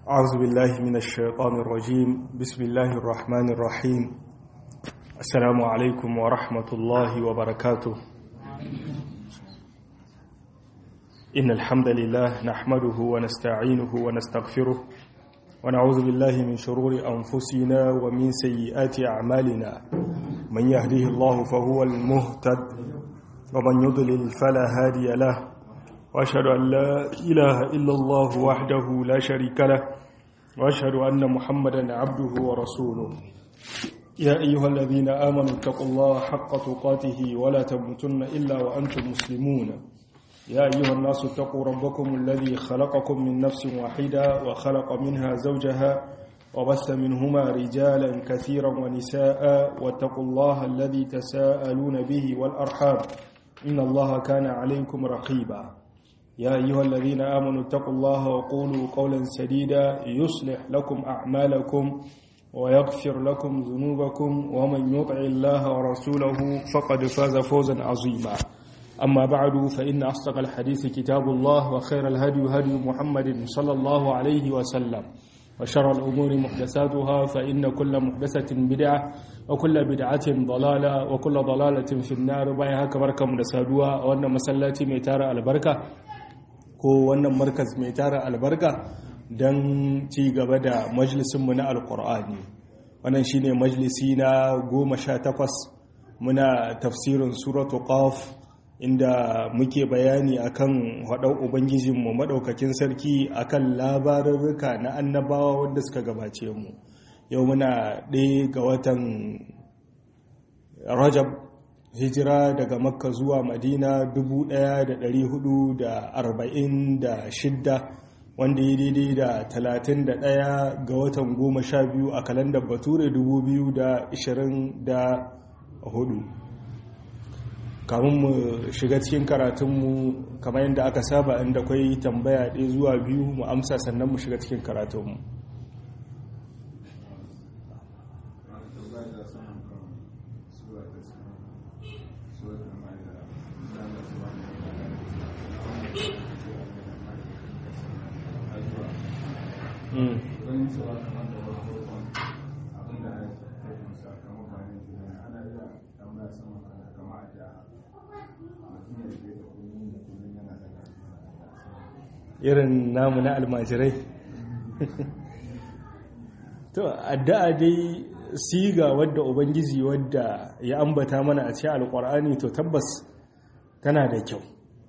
أعوذ بالله من الشيطان الرجيم بسم الله الرحمن الرحيم السلام عليكم ورحمة الله وبركاته إن الحمد لله نحمده ونستعينه ونستغفره ونعوذ بالله من شرور أنفسنا ومن سيئات أعمالنا من يهديه الله فهو المهتد ومن يضلل فلا هادي له وأشهد أن لا إله إلا الله وحده لا شريك له وأشهد أن محمدا عبده ورسوله يا أيها الذين آمنوا اتقوا الله حق تقاته ولا تموتن إلا وأنتم مسلمون يا أيها الناس اتقوا ربكم الذي خلقكم من نفس واحدة وخلق منها زوجها وبث منهما رجالا كثيرا ونساء واتقوا الله الذي تساءلون به والأرحام إن الله كان عليكم رقيبا يا أيها الذين آمنوا اتقوا الله وقولوا قولا سديدا يصلح لكم أعمالكم ويغفر لكم ذنوبكم ومن يطع الله ورسوله فقد فاز فوزا عظيما أما بعد فإن أصدق الحديث كتاب الله وخير الهدي هدي محمد صلى الله عليه وسلم وشر الأمور محدثاتها فإن كل محدثة بدعة وكل بدعة ضلالة وكل ضلالة في النار بايها كبركة مدسادوها وأن مسلاتي ميتار البركة ko wannan markaz mai tara albarka don ci gaba da majalisinmu na alkur'ani wannan shine majalisi na goma sha takwas muna tafsirin suratu qaf inda muke bayani akan haɗau ubangijinmu maɗaukakin sarki akan labarurruka na annabawa wanda suka gabace mu yau muna ɗaya ga watan rajab hijira daga makka zuwa madina 1446 wanda ya daidai da 31 ga watan 12 a kalandar bature 2024 kamun mu shiga cikin karatunmu kamar yadda aka saba inda kwai tambaya ɗaya zuwa biyu mu amsa sannan mu shiga cikin karatunmu irin namu na almajirai to addu'a dai siga wadda ubangiji wadda ya ambata mana a cikin alkur'ani to tabbas tana da kyau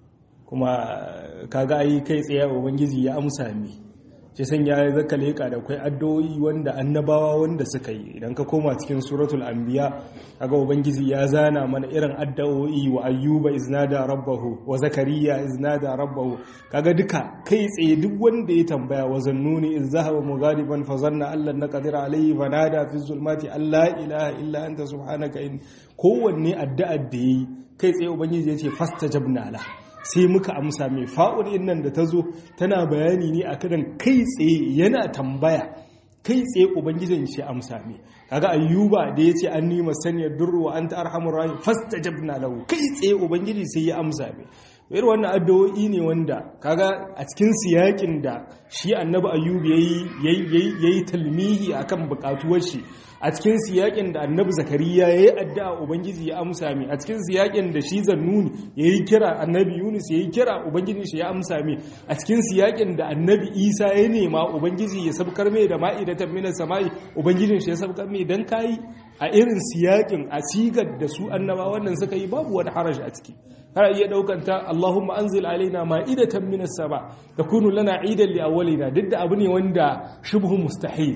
kuma kaga ai kai tsaye ubangiji ya amsa mi ce san ya zaka leka da kai addu'o'i wanda annabawa wanda suka yi idan ka koma cikin suratul anbiya kaga ubangiji ya zana mana irin addu'o'i wa ayyuba iznada rabbahu wa zakariya iznada rabbahu kaga duka kai tsaye duk wanda ya tambaya wa zannuni iz zahaba mughadiban fa zanna allan naqdir alayhi fa nada fi zulmati alla ilaha illa anta subhanaka in kowanne addu'ar da yayi kai tsaye ubangiji ya ce fastajabna lahu sai muka amsa mai fa'ul nan da ta zo tana bayani ne a kadan kai tsaye yana tambaya kai tsaye ubangijin shi amsa mai kaga ayyuba da ya ce an nima saniyar durruwa an ta arhamur rahim fasta jabna lahu kai tsaye ubangiji sai ya amsa mai irin wannan addu'o'i ne wanda kaga a cikin siyakin da shi annabi ayyub yayi yayi talmihi akan bukatuwar shi a cikin siyakin da annabi zakariya ya yi addu'a ubangiji ya amsa mai a cikin siyakin da shi zannuni ya yi kira annabi yunus ya yi kira ubangiji shi ya amsa mai a cikin siyakin da annabi isa ya nema ubangiji ya sabkar mai da ma'idatan minas sama'i ubangijin shi ya sabkar mai dan kayi a irin siyakin a sigar da su annaba wannan suka yi babu wani haraji a ciki har iya daukanta Allahumma anzil alaina ma'idatan minas sama takunu lana idan li awwalina duk da abu ne wanda shubhu mustahil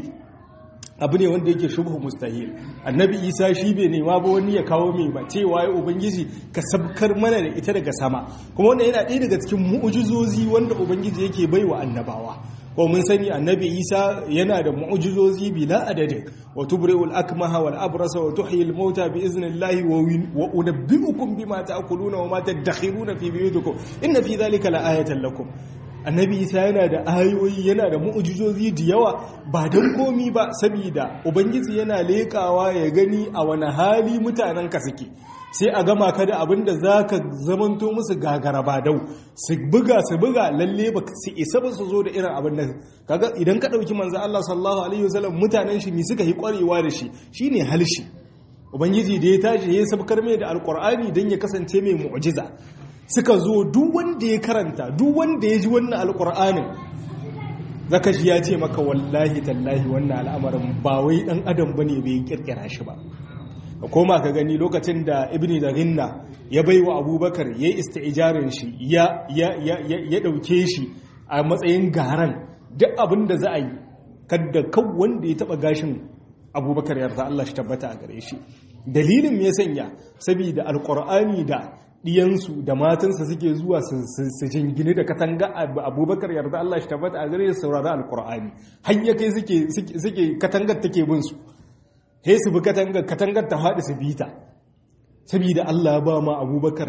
abu ne wanda yake shubhu mustahil annabi isa shi bai nema ba wani ya kawo mai ba cewa ya ubangiji ka sabkar mana da ita daga sama kuma wannan yana ɗaya daga cikin mu'ujizozi wanda ubangiji yake bai wa annabawa ko mun sani annabi isa yana da mu'ujizozi bila adadin wa tubri'ul akmaha wal abrasa wa tuhyil mauta bi iznillahi wa unabbi'ukum bima ta'kuluna wa ma tadakhiruna fi buyutikum inna fi dhalika la ayatan lakum annabi isa yana da ayoyi yana da mu'ujizozi da yawa ba don komi ba saboda ubangiji yana lekawa ya gani a wani hali mutanen ka suke sai a gama ka da abin da za ka zamanto musu gagara ba dau su buga su buga lalle ba su isa ba su zo da irin abin nan kaga idan ka ɗauki manzo Allah sallallahu alaihi wasallam mutanen shi ne suka yi ƙwarewa da shi shine halshi ubangiji da ya tashi ya sabkar mai da alƙur'ani don ya kasance mai mu'jiza suka zo duk wanda ya karanta duk wanda ya ji wannan alƙur'anin zaka ji ya ce maka wallahi tallahi wannan al'amarin ba wai dan adam bane bai kirkira shi ba ka koma ka gani lokacin da ibni zaginna ya bai wa abubakar ya yi isti'ijarin shi ya ɗauke shi a matsayin garan duk abin da za a yi kadda kan wanda ya taɓa gashin abubakar yarda Allah shi tabbata a gare shi dalilin ya sanya saboda alƙur'ani da ɗiyansu da matansa suke zuwa su jingine da katanga abubakar yarda Allah shi tabbata a gare shi saurari alƙur'ani har ya kai suke katangar take bin su sai su bi katangar katangar ta faɗi su bi ta saboda Allah ba ma abubakar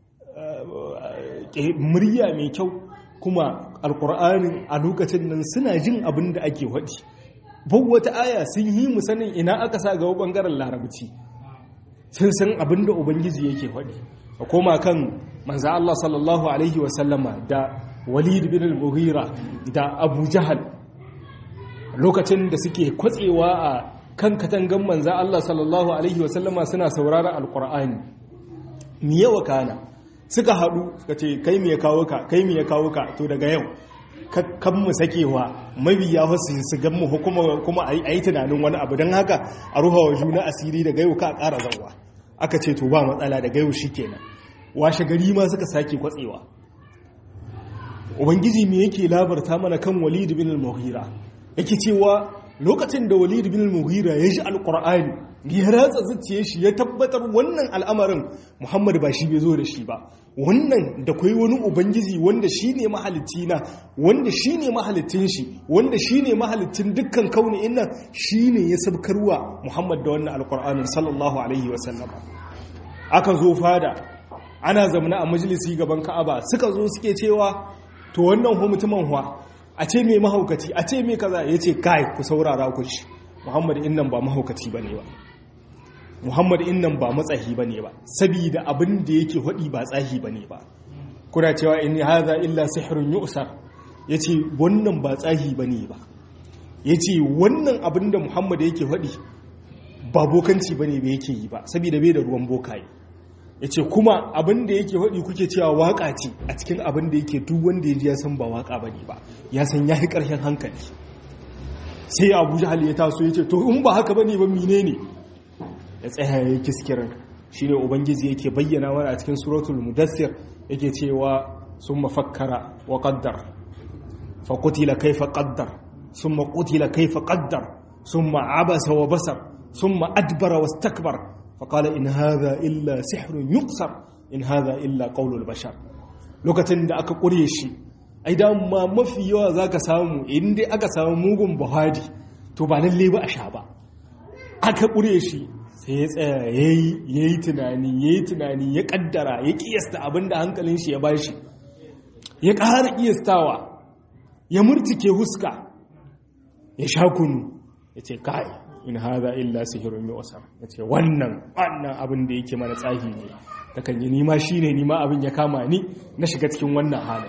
murya mai kyau kuma alkur'ani a lokacin nan suna jin abin da ake waɗi bau wata aya sun yi mu sanin ina aka sa ga ɓangaren larabci sun san abin da ubangiji yake waɗi a koma kan manza Allah sallallahu alaihi wasallama da walid bin al-mughira da abu jahal lokacin da suke kwatsewa a kan katangan manza Allah sallallahu Alaihi wasallama suna saurara alkur'ani mi yawa kana suka haɗu suka ce kai mi ya kawo ka kai mi ya kawo ka to daga yau kan mu sakewa mabiya wasu su gan mu kuma a yi tunanin wani abu don haka a ruha wa juna asiri daga yau ka ƙara zauwa aka ce to ba matsala daga yau shi kenan washe gari ma suka sake kwatsewa ubangiji me yake labarta mana kan walid bin al-mughira yake cewa lokacin da walid bin mughira ya ji alkur'ani ya ratsa zuciya shi ya tabbatar wannan al'amarin muhammad ba shi bai zo da shi ba wannan da kai wani ubangiji wanda shi ne mahalicci na wanda shi ne mahalicin shi wanda shi ne mahalicin dukkan kauni innan shi ne ya sabkarwa muhammad da wannan alkur'anin sallallahu alaihi wasallam aka zo fada ana zamana a majalisi gaban ka'aba suka zo suke cewa to wannan hu mutumin huwa a ce mai mahaukaci a ce mai kaza ya ce kai ku saurara ku shi muhammad innan ba mahaukaci ba ne ba muhammad innan ba matsahi ba ne ba sabida abin da yake haɗi ba tsahi ba ne ba kuna cewa in haza illa sihirun yu'sar ya ce wannan ba tsahi ba ne ba ya ce wannan abin da muhammad yake haɗi ba bokanci ba ne ba yake yi ba sabida bai da ruwan bokaye ya ce kuma abin da yake haɗi kuke cewa waƙa ce a cikin abin da yake duk wanda ya ji ya san ba waƙa ba ne ba ya san ya fi ƙarshen hankali sai abu jihal ya taso ya ce to in ba haka ba ne ba mine ne ya tsaya ya kiskirin shi ne ubangiji yake bayyana wani a cikin suratul mudassir yake cewa sun mafakkara wa ƙaddar fa kutila kaifa ƙaddar sun ma kutila kaifa ƙaddar sun ma abasa wa basar sun ma adbara wa stakbar faƙala in haza illa sihrun yuqsar in haza illa qaulul bashar lokacin da aka ƙure shi ai ma mafi yawa zaka samu in dai aka samu mugun buhari to ba lalle ba a sha ba aka ƙure shi sai ya tsaya yayi tunani yayi tunani ya kaddara ya kiyasta abinda hankalin shi ya bashi ya ƙara kiyastawa ya murtike huska ya sha kunu ya ce kai in haza illa sihirun yu'sar yace wannan wannan abin da yake mana tsahi ne takan yi nima shine nima abin ya kama ni na shiga cikin wannan halin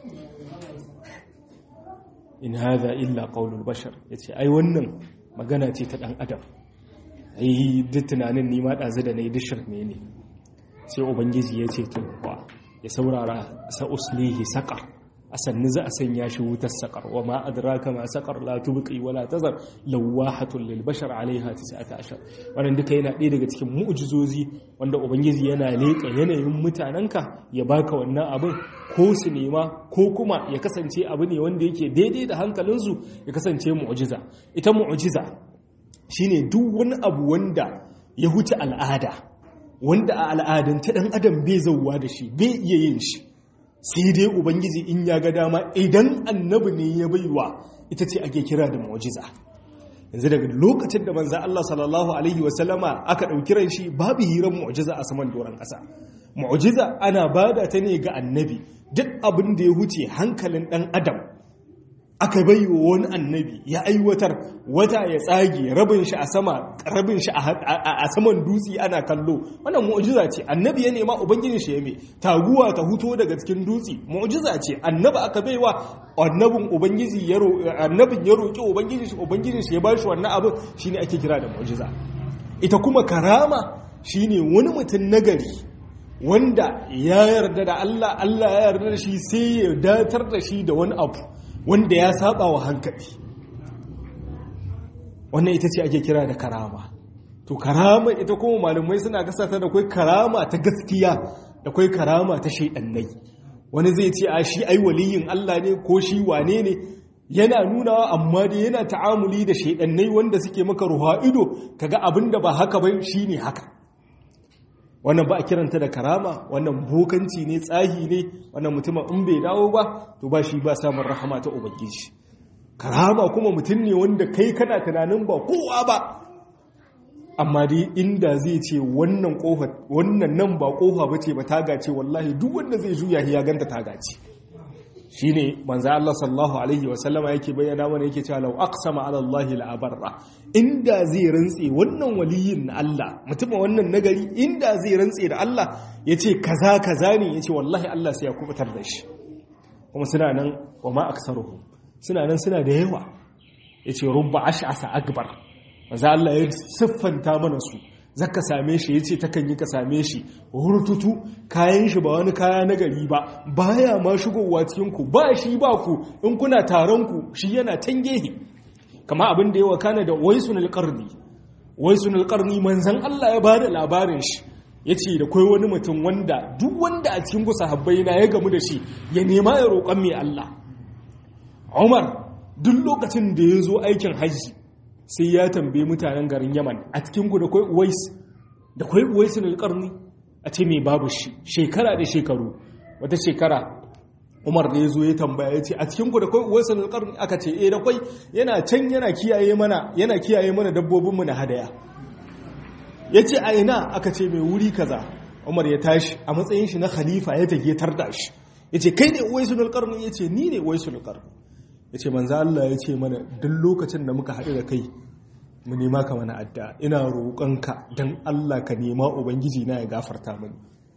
in haza illa qaulul bashar yace ai wannan magana ce ta dan adam ai duk tunanin nima dazu da nayi dishir ne ne sai ubangiji yace to ya saurara sa uslihi saqar a sannu za a sanya shi wutar saƙar wa ma adraka ma saƙar la tubqi wa la tazar lawahatun lil bashar alaiha 19 wannan duka yana ɗaya daga cikin mu'jizozi wanda ubangiji yana leƙa yanayin mutanenka ya baka wannan abin ko su nema ko kuma ya kasance abu ne wanda yake daidai da hankalinsu ya kasance mu'jiza ita mu'jiza shine duk wani abu wanda ya huce al'ada wanda a al'adance dan adam bai zauwa da shi bai iya yin shi sai dai ubangiji in ya ga dama idan annabi ne ya baiwa ita ce ake kira da mu'jiza yanzu daga lokacin da manzo Allah sallallahu alaihi wasallama aka dauki ran shi babu hiran mu'jiza a saman doron kasa mu'jiza ana bada ta ne ga annabi duk abin da ya huce hankalin dan adam aka bai wa wani annabi ya aiwatar wata ya tsage rabin shi a sama rabin shi a saman dutse ana kallo wannan mu'jiza ce annabi ya nema ubangijin shi ya mai taguwa ta huto daga cikin dutse mu'jiza ce annabi aka bai wa annabin ubangiji ya annabin ya roki ubangijin shi ubangijin shi ya bashi wannan abin shine ake kira da mu'jiza ita kuma karama shine wani mutum nagari wanda ya yarda da Allah Allah ya yarda da shi sai ya datar da shi da wani abu wanda ya saba wa hankali wannan ita ce ake kira da karama to karama ita kuma malamai suna kasata da kai karama ta gaskiya da kai karama ta shaidannai wani zai ce a shi ai waliyin Allah ne ko shi wane ne yana nunawa amma dai yana ta'amuli da shaidannai wanda suke maka ruha ido kaga abinda ba haka ba shine haka wannan ba a kiranta da karama wannan bokanci ne tsahi ne wannan mutumin in bai dawo ba to ba shi ba samun rahama ta ubangiji karama kuma mutum ne wanda kai kana tunanin ba kowa ba amma dai inda zai ce wannan kofa wannan nan ba kofa bace ba taga ce wallahi duk wanda zai juya ya ganta taga ce shine manzo Allah sallallahu alaihi wa sallama yake bayyana mana yake cewa law aqsama ala Allah la abarra inda zai rantse wannan waliyin na Allah mutum wannan nagari inda zai rantse da Allah yace kaza kaza ne yace wallahi Allah sai ya kubutar da shi kuma suna nan wa ma aksaruhu suna nan suna da yawa yace rubba ash'asa akbar manzo Allah ya siffanta mana su zaka same shi yace takan yi ka same shi hurtutu kayan shi ba wani kaya na gari ba baya ma shigowa cikin ku ba shi ba ku in kuna taron ku shi yana tangehi kama abin da yawa kana da waisunul qarni waisunul qarni manzon Allah ya bada labarin shi yace da kai wani mutum wanda duk wanda a cikin sahabbai na ya gamu da shi ya nema ya roƙan mai Allah Umar duk lokacin da ya zo aikin hajji sai ya tambaye mutanen garin yaman a cikinku da kwai uwais da kwai uwaisun alƙarni a ce mai babu shi shekara da shekaru wata shekara umar da ya zo ya tambaya ya ce a cikinku da kwai uwaisun alƙarni aka ce eh da kwai yana can yana kiyaye mana yana kiyaye mana dabbobinmu na hadaya ya ce a ina aka ce mai wuri kaza umar ya tashi a matsayin shi na khalifa ya tage tarda shi ya ce kai ne uwaisun alƙarni ya ce ni ne uwaisun alƙarni ya ce manzo Allah ya ce mana duk lokacin da muka haɗu da kai mu nema ka mana adda ina roƙonka don Allah ka nema ubangiji na ya gafarta mani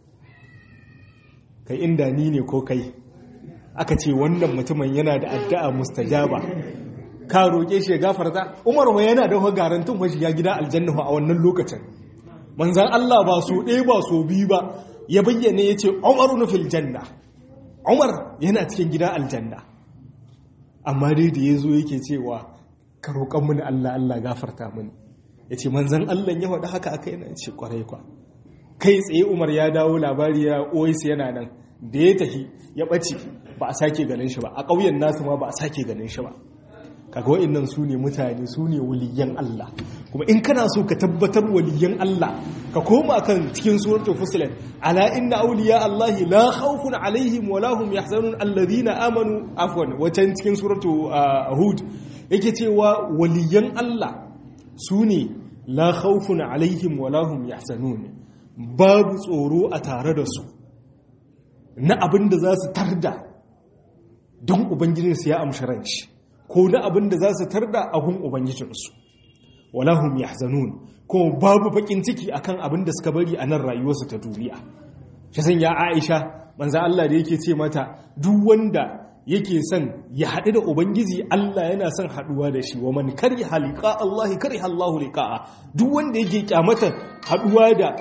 kai inda ni ne ko kai aka ce wannan mutumin yana da addu'a mustajaba ka roƙe shi ya gafarta Umar wa yana da garantun wa shiga gida aljanna a wannan lokacin manzon Allah ba so ɗaya ba so biyu ba ya bayyana ya ce Umar fil janna Umar yana cikin gida aljanna amma dai da ya zo yake cewa ka roƙon mini Allah Allah gafarta mini ya ce manzan Allah ya faɗi haka aka yana ce ƙwarai kwa kai tsaye umar ya dawo labari ya oisu yana nan da ya tafi ya ɓace ba a sake ganin shi ba a ƙauyen nasu ma ba a sake ganin shi ba kaga wa'annan su ne mutane su ne waliyan Allah kuma in kana so ka tabbatar waliyan Allah ka koma kan cikin suratul fusilat ala inna awliya Allah la khawfun alaihim wa lahum yahzanun alladhina amanu afwan wacan cikin suratul hud yake cewa waliyan Allah su ne la khawfun alaihim wa lahum yahzanun babu tsoro a tare da su na abin da za su tarda don ubangijinsu ya amshi ranci ko na abin da za su tarda abin ubangijinsu walahum yahzanun ko babu bakin ciki akan abin da suka bari a nan rayuwarsu ta duniya shi san ya Aisha manzo Allah da yake ce mata duk wanda yake son ya haɗu da ubangiji Allah yana son haɗuwa da shi wa man kari halika Allah kari Allahu liqa'a duk wanda yake kyamata haɗuwa da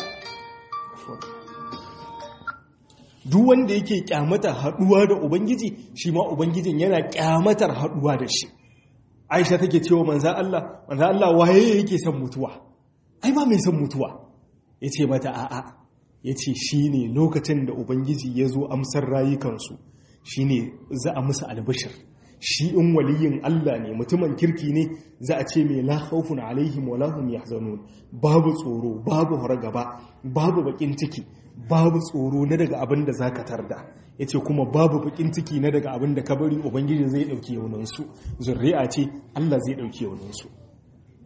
duk wanda yake kyamata haɗuwa da ubangiji shi ma ubangijin yana kyamatar haɗuwa da shi Aisha take cewa manzo Allah manzo Allah waye yake son mutuwa ai ba mai son mutuwa yace mata a'a yace shine lokacin da ubangiji ya zo amsar rayukansu shine za a musu albishir shi in waliyin Allah ne mutumin kirki ne za a ce mai la khawfun alaihim wa lahum yahzanun babu tsoro babu hargaba babu bakin ciki babu tsoro na daga abin da zaka tarda yace kuma babu bakin ciki na daga abin da ka bari ubangiji zai dauke yaunin su zurri'a ce Allah zai dauke yaunin su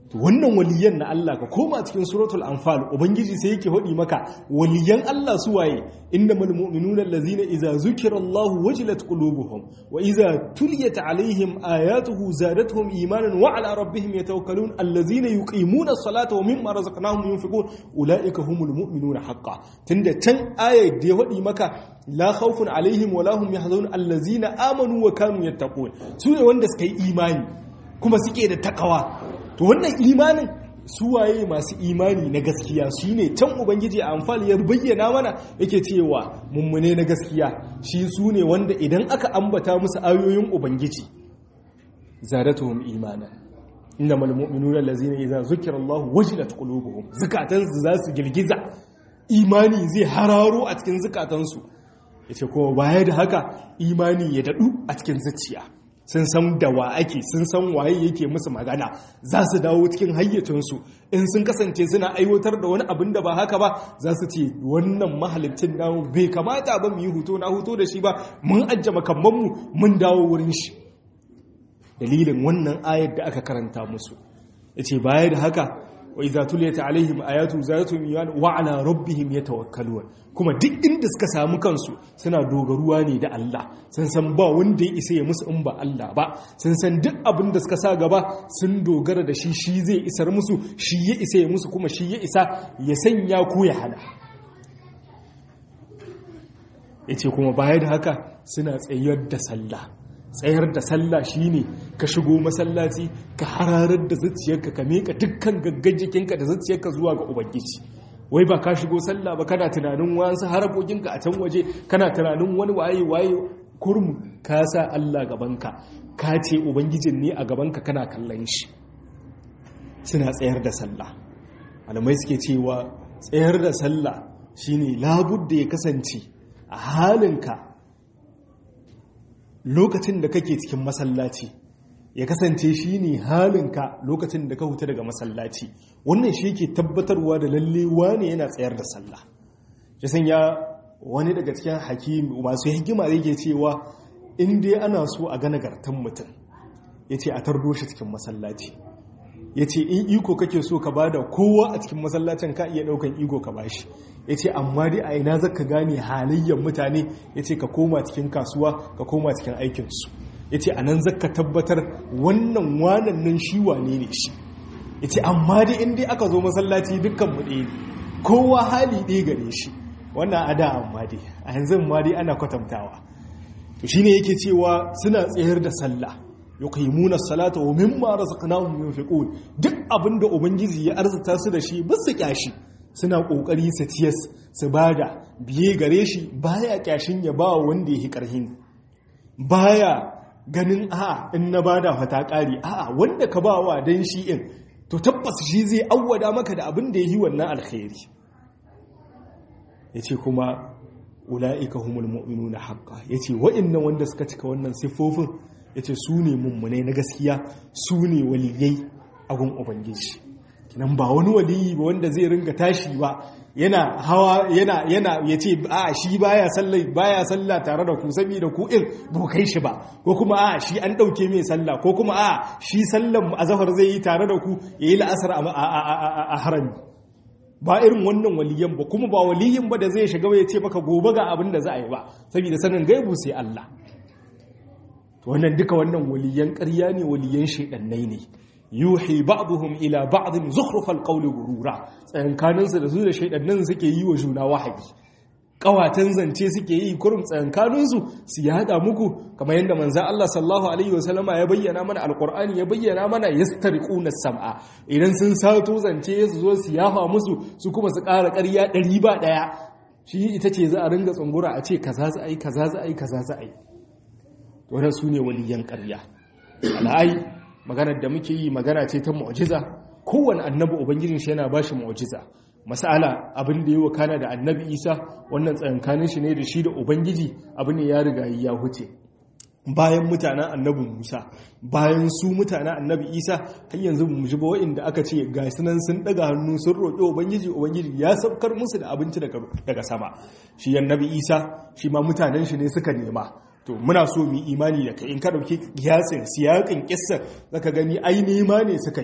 to wannan waliyan na Allah ka koma cikin suratul anfal ubangiji sai yake hodi maka waliyan Allah su waye innamal mu'minuna allazina idza zukira Allah wajilat qulubuhum wa idza tuliyat alaihim ayatuhu zadatuhum imanan wa ala rabbihim yatawakkalun allazina yuqimuna as-salata wa mimma razaqnahum yunfiqun ulaika humul mu'minuna haqqan tunda can ayat da ya hodi maka la khawfun alaihim wa lahum yahzanun allazina amanu wa kanu yattaqun su ne wanda suka yi imani kuma suke da takawa to wannan imanin suwaye masu imani na gaskiya shi ne can ubangiji a amfani ya bayyana mana yake cewa mummune na gaskiya shi su ne wanda idan aka ambata musu ayoyin ubangiji zadatuhum imana inna mal mu'minuna allazina idza zukira Allah wajilat qulubuhum zakatan za su girgiza imani zai hararo a cikin zakatansu yace kuma baya da haka imani ya dadu a cikin zuciya sun san da wa ake sun san waye yake musu magana za su dawo cikin hayyacinsu in sun kasance suna aiwatar da wani abin da ba haka ba za su ce wannan mahalicin namu bai kamata ba mu yi huto na huto da shi ba mun ajje makammanmu mun dawo wurin shi dalilin wannan ayar da aka karanta musu yace baya da haka wa idza tuliyat alaihim ayatu zatuhum iman wa ala rabbihim yatawakkalun kuma duk inda suka samu kansu suna dogaruwa ne da Allah sun san ba wanda ya isa ya musu in ba Allah ba sun san duk abin da suka sa gaba sun dogara da shi shi zai isar musu shi ya isa ya musu kuma shi ya isa ya sanya ko ya hana yace kuma baya da haka suna tsayar da sallah tsayar da sallah shine ka shigo masallaci ka hararar da zuciyarka ka meka dukkan gaggan jikinka da zuciyarka zuwa ga ubangiji wai ba ka shigo sallah ba kana tunanin wasu harakokinka a can waje kana tunanin wani waye waye kurmu ka sa Allah gabanka ka ce ubangijin ne a gabanka kana kallon shi suna tsayar da sallah malamai suke cewa tsayar da sallah shine labudda ya kasance a halinka lokacin da kake cikin masallaci ya kasance shi ne halinka lokacin da ka huta daga masallaci wannan shi ke tabbatarwa da lalle wane yana tsayar da sallah ya sanya wani daga cikin hakimi masu hikima zai ke cewa in dai ana so a ga nagartan mutum ya ce a tardo shi cikin masallaci ya ce in iko kake so ka bada kowa a cikin masallacin ka iya daukan iko ka bashi ya ce amma dai a ina zaka gane halayyar mutane ya ce ka koma cikin kasuwa ka koma cikin aikinsu ya ce a nan zaka tabbatar wannan wanan nan shi wane ne shi ya ce amma dai in dai aka zo masallaci dukkan mu ɗaya kowa hali ɗaya gare shi wannan a da amma dai a yanzu ma dai ana kwatantawa to shine yake cewa suna tsayar da sallah yuqimuna salata wa mimma razaqnahum yunfiqun duk abinda ubangiji ya arzuta su da shi basu kyashi suna kokari su tiyas su bada biye gare shi baya kyashin ya ba wanda yake karhin baya ganin a in na bada fata kari a wanda ka bawa dan shi in to tabbas shi zai awwada maka da abin da yi wannan alkhairi yace kuma ulaika humul mu'minuna haqqan yace wa'annan wanda suka cika wannan siffofin ya ce su ne mummunai na gaskiya su ne waliyai a gun ubangiji kinan ba wani waliyi ba wanda zai ringa tashi ba yana hawa yana yana ya ce a shi baya sallah baya sallah tare da ku saboda ku in ba kai shi ba ko kuma a shi an dauke mai sallah ko kuma a shi sallan azhar zai yi tare da ku yayi la'asar a harami ba irin wannan waliyan ba kuma ba waliyin ba da zai shiga ya ce maka gobe ga abin da za a yi ba saboda sanin gaibu sai Allah wannan duka wannan waliyan ƙarya ne waliyan shaidannai ne yuhi ba'dhum ila ba'dhin zukhrufal qawli gurura tsayankanin su da su da shaidannan suke yi wa juna wahayi kawatan zance suke yi kurum tsayankanin su su yada muku kamar yadda manzo Allah sallallahu alaihi wasallama ya bayyana mana alqur'ani ya bayyana mana yastariquna sam'a idan sun sato zance su zo su yafa musu su kuma su ƙara ƙarya ɗari ba ɗaya shi ita ce za a ringa tsungura a ce kaza za a yi kaza za a yi kaza za a yi wadda su ne waliyan ƙarya al'ai maganar da muke yi magana ce ta mu'jiza kowane annabi ubangijin shi yana ba shi mu'jiza masala abin da yi wa kana da annabi isa wannan tsayankanin shi ne da shi da ubangiji abu ne ya riga ya huce bayan mutanen annabi musa bayan su mutanen annabi isa har yanzu mu ji ba wa'inda aka ce ga sunan sun daga hannu sun roƙi ubangiji ubangiji ya saukar musu da abinci daga sama shi annabi isa shi ma mutanen shi ne suka nema to muna so mu imani da kai in ka dauki kiyasin siyakin kissar zaka gani ai nema ne suka yi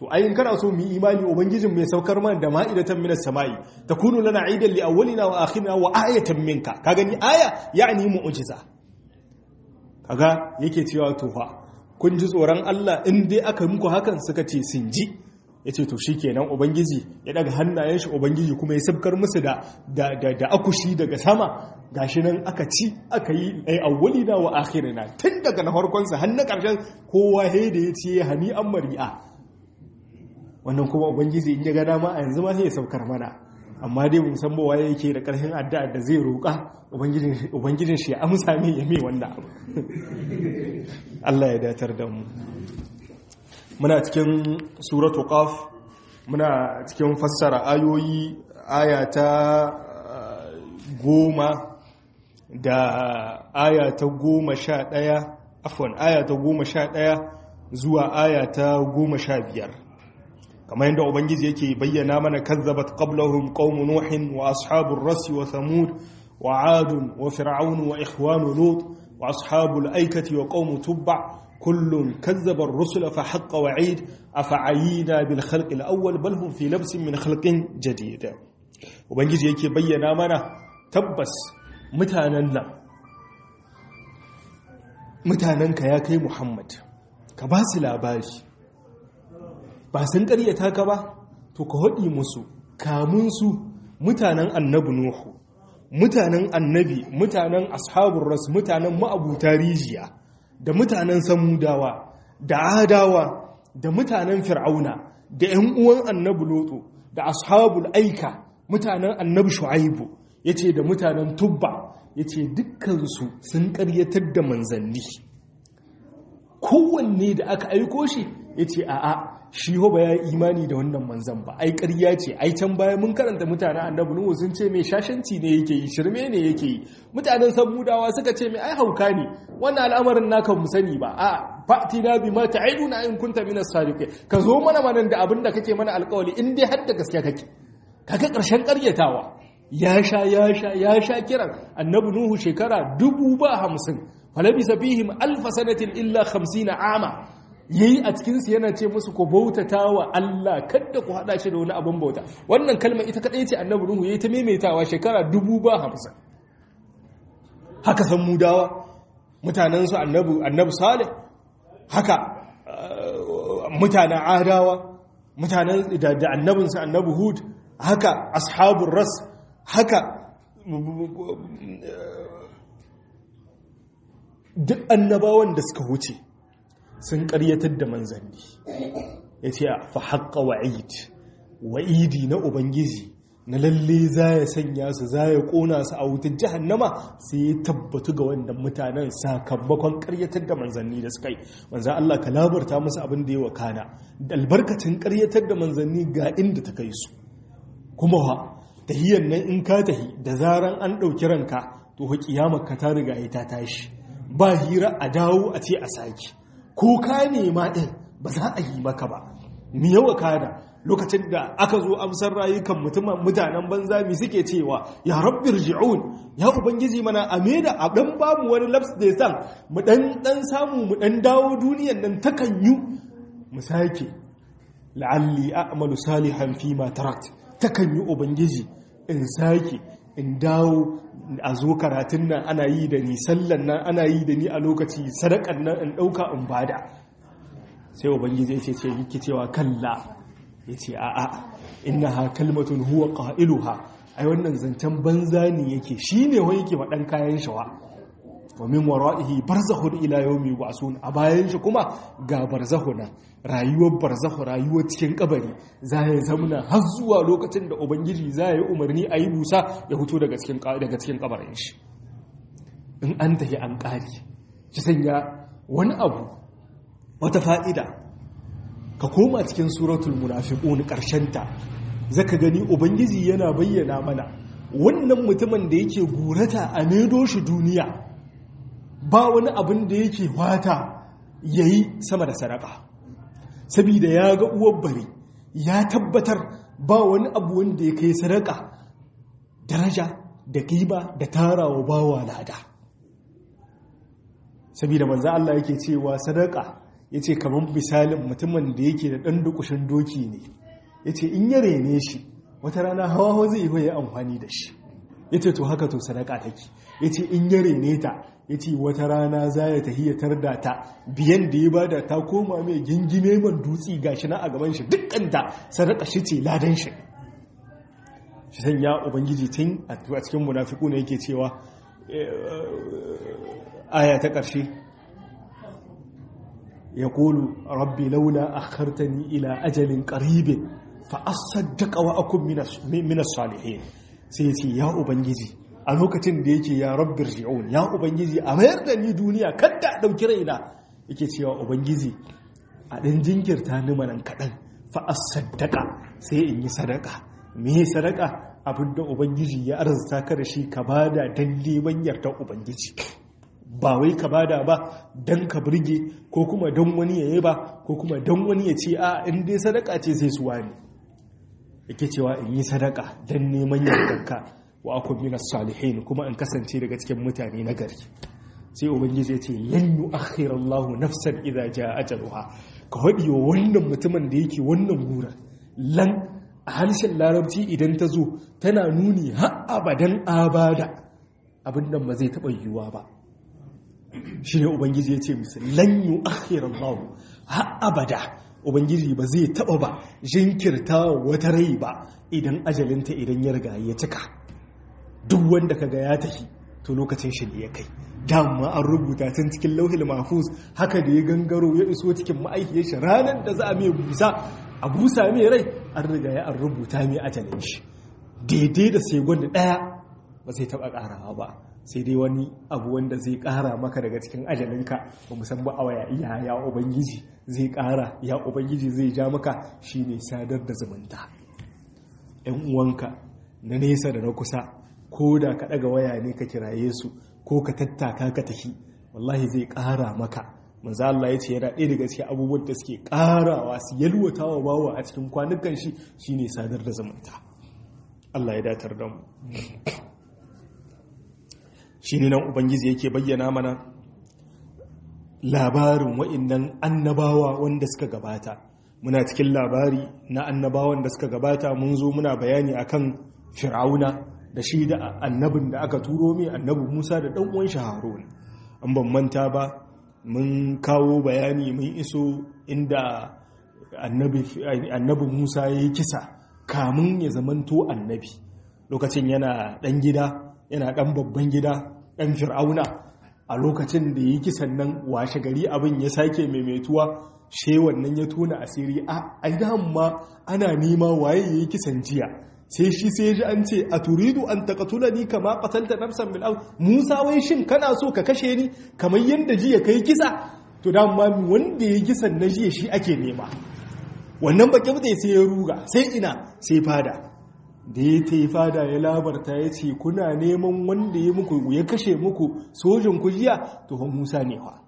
to ayin kana so mu imani ubangijin mai saukar mana da ma'idatan minas sama'i takunu lana aidan li awwalina wa akhirina wa ayatan minka ka gani aya yani mu'jiza kaga yake cewa to fa kun ji tsoron Allah in dai aka muku hakan suka ce sun ji yace to shikenan ubangiji ya daga hannayen shi ubangiji kuma ya sabkar musu da da da akushi daga sama gashi nan aka ci aka yi ai awwalina wa akhirina tun daga na farkon sa har na karshen kowa he da yace hani an mari'a wannan kuma ubangiji in ya ga dama a yanzu ma sai ya saukar mana amma dai mun san bawa yake da karfin addu'a da zai roƙa ubangijin ubangijin shi ya amsa min ya mai wannan abu Allah ya datar da mu muna cikin suratu qaf muna cikin fassara ayoyi aya ta goma da aya ta goma sha ɗaya afon aya ta goma sha ɗaya zuwa aya ta goma sha biyar kamar yadda ubangiji yake bayyana mana kazzabat qablahum qaumun nuhin wa ashabur rasi wa thamud wa adun wa fir'aun wa ikhwanu lut wa ashabul aikati wa qaum tubba kullun kazzaba ar-rusula fa haqqa wa'id afa'ayina bil khalqi al-awwal bal hum fi labsin min khalqin jadid ubangiji yake bayyana mana tabbas mutanen nan mutanenka ya kai muhammad ka ba su labari ba sun karyata ka ba to ka haɗi musu kamun su mutanen annabi nuhu mutanen annabi mutanen ashabun ras mutanen ma'abuta rijiya da mutanen samudawa da adawa da mutanen fir'auna da 'yan uwan annabi loto da ashabul aika mutanen annabi shu'aibu ya ce da mutanen tubba ya ce dukkansu sun karyatar da manzanni kowanne da aka aiko shi ya ce a'a shi ba ya imani da wannan manzan ba ai ƙarya ce ai can baya mun karanta mutanen annabi nuhu sun ce mai shashanci ne yake yi shirme ne yake yi mutanen samudawa suka ce mai ai hauka ne wannan al'amarin naka mu sani ba a fati na bi ma ta'iduna in kunta minas sadiqin ka zo mana manan da abin da kake mana alƙawari in dai har da gaskiya kake kaga ƙarshen ƙaryatawa ya sha ya sha ya sha kiran annabi nuhu shekara dubu ba hamsin falabisa fihim alfa sanatin illa hamsina ama yayi a cikinsu yana ce musu ku bautata wa Allah kadda ku hada shi da wani abin bauta wannan kalmar ita kadai ce annabi nuhu yayi ta maimaitawa shekara dubu ba hamsin haka san mudawa mutanen su annabi annabi salih haka mutanen adawa mutanen da annabinsu annabi hud haka ashabun ras haka duk annabawan da suka wuce sun karyatar da manzanni ya ce fa haƙa wa'id wa'idi na ubangiji na lalle za ya sanya su za ya ƙona su a wutar jihannama sai ya tabbatu ga wannan mutanen sakamakon karyatar da manzanni da suka yi manzan Allah ka labarta musu abin da ya wakana da albarkacin karyatar da manzanni ga inda ta kai su kuma wa tahiyyar nan in ka tahi da zaran an ɗauki ranka to ha kiyamar ka ta riga ta tashi ba hira a dawo a ce a saki ko ka nema ɗin ba za a yi maka ba mi yawa kada lokacin da aka zo amsar rayukan mutumin mutanen banza mi suke cewa ya rabbir ji'un ya ubangiji mana a da a dan bamu wani laps da san mu dan dan samu mu dan dawo duniyan nan takan yi mu sake la'alli a'malu salihan fi ma tarakt takan yi ubangiji in sake in dawo a zo karatun nan ana yi da ni sallan nan ana yi da ni a lokaci sadakan nan in dauka in bada sai ubangiji ya ce ce yake cewa kalla ya ce a'a innaha kalmatun huwa qailuha ai wannan zancen banza ne yake shine wai yake faɗan kayan shawa wa min wara'ihi barzakhun ila yawmi yub'asun a bayan shi kuma ga barzakhuna rayuwar barzakhu rayuwar cikin kabari za ya zamana har zuwa lokacin da ubangiji za ya yi umarni a yi busa ya fito daga cikin daga cikin kabarin shi in an tafi an ƙari ki sanya wani abu wata fa'ida ka koma cikin suratul munafiqun ta zaka gani ubangiji yana bayyana mana wannan mutumin da yake gurata a medo shi duniya ba wani abin da yake wata yayi sama da sadaka saboda ya ga uwar bari ya tabbatar ba wani abu wanda ya kai sadaka daraja da kima da tarawa bawa lada saboda manzo Allah yake cewa sadaka ya ce kamar misalin mutumin da yake da ɗan dukushin doki ne ya ce in ya rene shi wata rana hawa hawa zai yi amfani da shi ya ce to haka to sadaka take ya ce in ya rene ta ya ce wata rana za ya tahiyatar da ta biyan da ya bada ta koma mai gingime man dutsi gashi na a gaban shi dukkanta sadaka shi ce ladan shi shi san ya ubangiji tun a cikin munafiku ne yake cewa aya ta ƙarshe ya kulu rabbi laula akhartani ila ajalin qaribin fa asaddaqa wa akun minas salihin sai ya ce ya ubangiji a lokacin da yake ya rabbir ji'un ya ubangiji a mayar da ni duniya kadda a ɗauki raina yake cewa ubangiji a ɗan jinkirta ni manan kaɗan fa saddaka sai in yi sadaka me sadaka abinda ubangiji ya arzuta ka da shi ka bada dan neman yardar ubangiji ba wai ka bada ba dan ka burge ko kuma dan wani ya ba ko kuma dan wani ya ce a in dai sadaka ce sai su wani yake cewa in yi sadaka dan neman yardarka wa akun minas salihin kuma in kasance daga cikin mutane na gari sai ubangiji ya ce lan yu'akhkhira Allah nafsan idza jaa ajaluha ka hadi wa wannan mutumin da yake wannan gura lan a harshen larabci idan ta zo tana nuni har abadan abada abin nan ba zai taba yiwuwa ba shine ubangiji ya ce musu lan yu'akhkhira Allah har abada ubangiji ba zai taba ba jinkirta wata rai ba idan ajalinta idan ya riga ya cika duk wanda kaga ya tafi to lokacin shi ne ya kai dama an rubuta tun cikin lauhil mahfuz haka da ya gangaro ya iso cikin ma'aikiyar shi ranar da za a mai busa a busa mai rai an riga ya an rubuta mai ajalin shi daidai da segon daya ba zai taba karawa ba sai dai wani abu wanda zai kara maka daga cikin ajalinka ba musamman ba a waya iya ya ubangiji zai kara ya ubangiji zai ja maka shine sadar da zumunta yan uwanka na nesa da na kusa ko da ka ɗaga waya ne ka kiraye su ko ka tattaka ka tafi wallahi zai ƙara maka manzo Allah ya ce yana ɗaya daga cikin abubuwan da suke ƙarawa su yalwata wa bawa a cikin kwanukan shi shine sadar da zumunta Allah ya datar da mu shine nan ubangiji yake bayyana mana labarin wa'annan annabawa wanda suka gabata muna cikin labari na annabawan da suka gabata mun zo muna bayani akan fir'auna da shi da annabin da aka turo mai annabi Musa da ɗan uwan shi Harun an ban manta ba mun kawo bayani mun iso inda annabi Musa ya yi kisa kamun ya zamanto annabi lokacin yana ɗan gida yana ɗan babban gida ɗan fir'auna a lokacin da ya yi kisan nan washe gari abin ya sake maimaituwa she wannan ya tona asiri a aidan ma ana nema waye ya yi kisan jiya sai shi sai ji an ce a turidu an takatula ni kama qatalta nafsan bil Musa wai shin kana so ka kashe ni kamar yanda jiya kai kisa to da ma wanda ya kisan na jiya shi ake nema wannan bakin da sai ya ruga sai ina sai fada da ya ta yi fada ya labarta ya ce kuna neman wanda ya muku ya kashe muku sojin ku jiya to Musa ne fa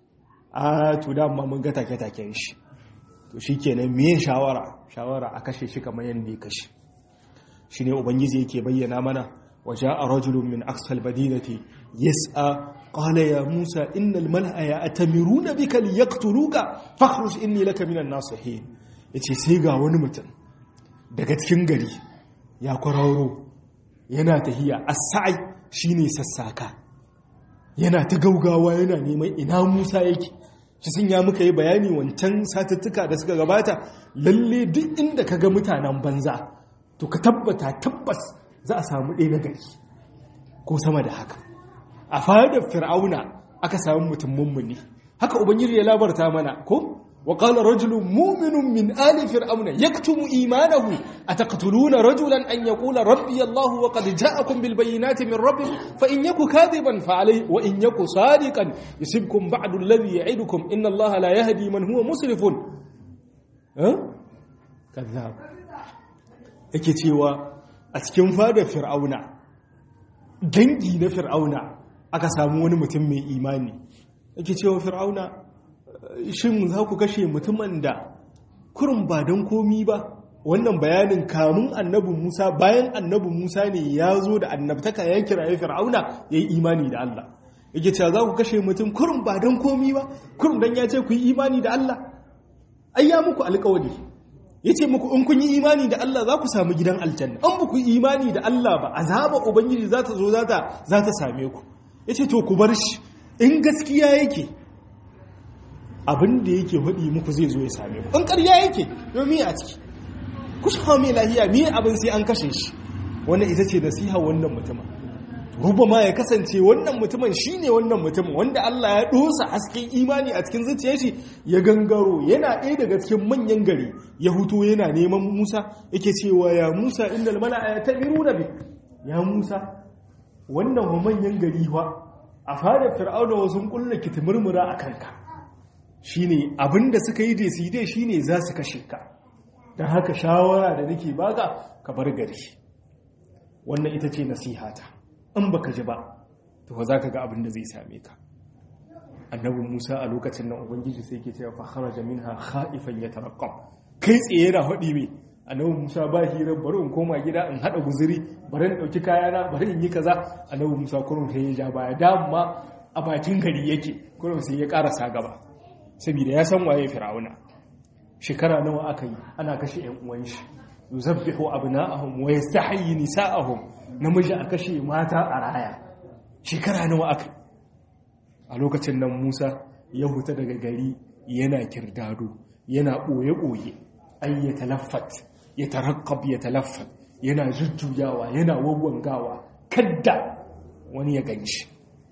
a to da ma mun ga take taken shi to shikenan me shawara shawara a kashe shi kamar yanda ya kashe shi ne ubangiji yake bayyana mana waje a rajulun min aksal badinati yas'a qala ya musa innal mal'a ya atamiruna bika liyaqtuluka fakhruj inni laka minan nasihin yace sai ga wani mutum daga cikin gari ya kwararo yana tahiya as-sa'i shine sassaka yana ta gaugawa yana neman ina musa yake shi sun ya muka yi bayani wancan satuttuka da suka gabata lalle duk inda kaga mutanen banza to ka tabbata tabbas za a samu ɗaya na gari ko sama da haka a fadar fir'auna aka samu mutum mummuni haka ubangiji ya labarta mana ko wa qala rajulun mu'minun min ali fir'auna yaktumu imanahu ataqtuluna rajulan an yaqula rabbi allah wa qad ja'akum bil bayyinati min rabbikum fa in yaku kadiban fa alayhi wa in yaku sadiqan yusibkum ba'du alladhi ya'idukum inna allaha la yahdi man huwa musrifun ha kadhab yake cewa a cikin fadar fir'auna dangi na fir'auna aka samu wani mutum mai imani yake cewa fir'auna shin za ku kashe mutumin da kurin ba don komi ba wannan bayanin kamun annabi musa bayan annabi musa ne ya zo da annabtaka ya kiraye fir'auna ya yi imani da allah yake cewa za ku kashe mutum kurum ba don komi ba kurum don ya ce ku yi imani da Allah ai ya muku alƙawari ya ce muku in kun yi imani da Allah za ku samu gidan aljanna an ba ku yi imani da Allah ba azaba ubangiji za ta zo za ta same ku ya ce to ku bar shi in gaskiya yake abin da yake haɗi muku zai zo ya same ku in ƙarya yake domin a ciki ku sha mai lahiya me abin sai an kashe shi wannan ita ce nasiha wannan mutumin ruba ma ya kasance wannan mutumin shine wannan mutumin wanda Allah ya dosa hasken imani a cikin zuciyar shi ya gangaro yana ɗaya daga cikin manyan gari ya huto yana neman Musa yake cewa ya Musa innal mala'a yatamiruna bi ya Musa wannan wa manyan gari fa a fara fir'auna wasu kullu kitimurmura a kanka shine abinda suka yi da su dai shine za su kashe ka dan haka shawara da nake baka ka bar gari wannan ita ce nasihata in baka ji ba to za ka ga abin da zai same ka annabi Musa a lokacin nan ubangiji sai ke cewa fa kharaja minha khaifan yataraqqab kai tsaye yana hadi me annabi Musa ba hirar bari in koma gida in hada guzuri bari in dauki kayana bari in yi kaza annabi Musa kurun sai ya ja baya dama a bakin gari yake kurun sai ya karasa gaba saboda ya san waye fir'auna shekara nawa aka yi ana kashe yan uwan shi yuzabbihu abna'ahum wa yastahyi nisa'ahum namiji a kashe mata a raya shekara nawa aka a lokacin nan Musa ya huta daga gari yana kirdado yana boye-boye ay ya talaffat ya tarakkab ya talaffat yana jujjuyawa yana wawwangawa kadda wani ya ganshi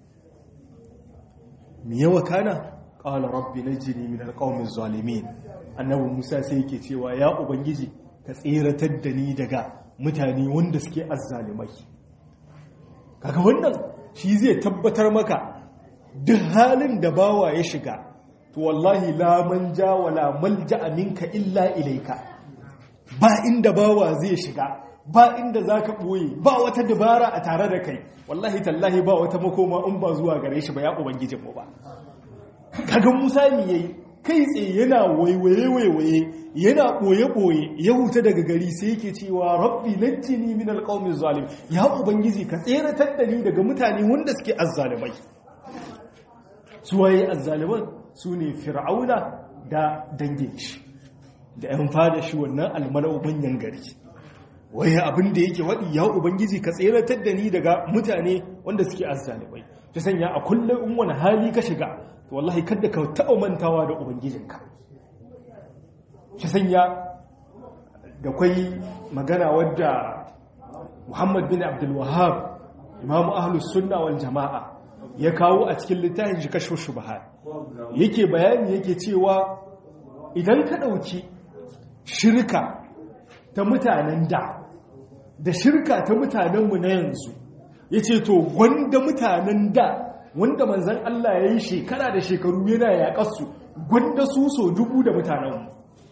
me yawa kana qala rabbi najini min alqawmi zalimin annabi Musa sai yake cewa ya ubangiji ka tseratar da ni daga mutane wanda suke azzalimai kaga wannan shi zai tabbatar maka duk halin da bawa ya shiga to wallahi la manja wala malja minka illa ilaika ba inda bawa zai shiga ba inda zaka boye ba wata dabara a tare da kai wallahi tallahi ba wata makoma in ba zuwa gare shi ba ya ubangijin mu ba kaga Musa mi yayi kai tsaye yana waiwaye-waiwaye yana ɓoye-ɓoye ya huta daga gari sai yake cewa rabbi najjini min alqawmi zalim ya ubangiji ka tseratar da ni daga mutane wanda suke azzalimai su waye azzaliman su ne fir'auna da dangin shi da yan fada shi wannan almalau manyan gari waye abin da yake waɗi ya ubangiji ka tseratar da ni daga mutane wanda suke azzalimai ta sanya a kullum in wani hali ka shiga wallahi kada ka taɓa mantawa da ubangijinka shi sanya da kwai magana wadda muhammad bin abdulwahab imamu ahlus sunna wal jama'a ya kawo a cikin littafin shi kashe shubha yake bayani yake cewa idan ka ɗauki shirka ta mutanen da da shirka ta mutanenmu na yanzu ya ce to gwanda mutanen da wanda manzan Allah ya yi shekara da shekaru yana yaƙarsu gwanda su so dubu da mutanenmu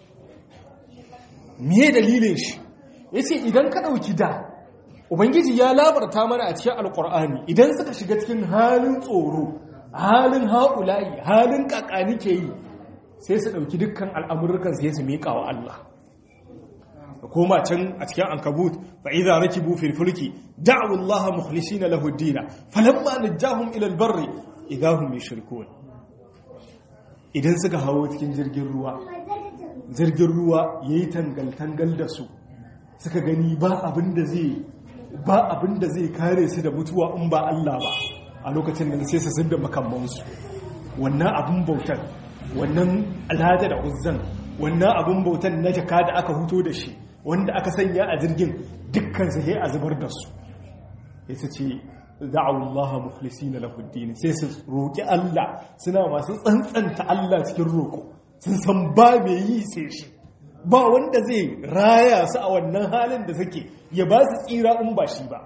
miye dalilin shi ya ce idan ka ɗauki da ubangiji ya labarta mana a cikin alƙur'ani idan suka shiga cikin halin tsoro halin haƙulayi halin ƙaƙani ke yi sai su ɗauki dukkan al'amurkan sai su miƙa wa Allah da koma can a cikin ankabut fa idza rakibu fil fulki da'u Allah mukhlisina lahu ad-din falamma najahum ila al-barri idza hum yushrikun idan suka hawo cikin jirgin ruwa jirgin ruwa yayi tangal tangal da su suka gani ba abin da zai ba abin da zai kare su da mutuwa in ba Allah ba a lokacin nan sai su zubda makamman su wannan abin bautar wannan alhada da uzzan wannan abin bautan na jaka da aka huto da shi wanda aka sanya a jirgin dukkan sai a zubar da su ya su ce da'awullaha mukhlisina lahu ad sai su roki Allah suna masu tsantsanta Allah cikin roko sun san ba me yi sai shi ba wanda zai raya su a wannan halin da suke ya ba su tsira in ba shi ba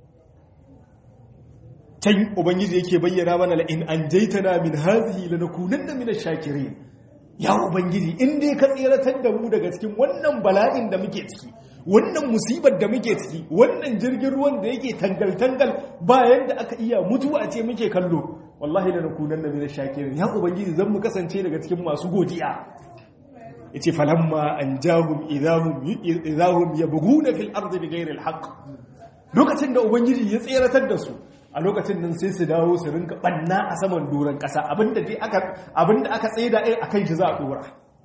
can ubangiji yake bayyana mana la in anjaytana min hadhihi lanakunanna min ash-shakirin ya ubangiji in dai ka tseratar da mu daga cikin wannan bala'in da muke ciki wannan musibar da muke ciki wannan jirgin ruwan da yake tangal-tangal bayan da aka iya mutuwa ce muke kallo wallahi da nakunan da mina shakirin ya ubangiji zan mu kasance daga cikin masu godiya ya ce falamma an jahum idahum ya bugu na fil arzi da gairar haƙ lokacin da ubangiji ya tseratar da su a lokacin nan sai su dawo su rinka banna a saman doron kasa abinda dai aka abinda aka tsaida ai akan shi za a dora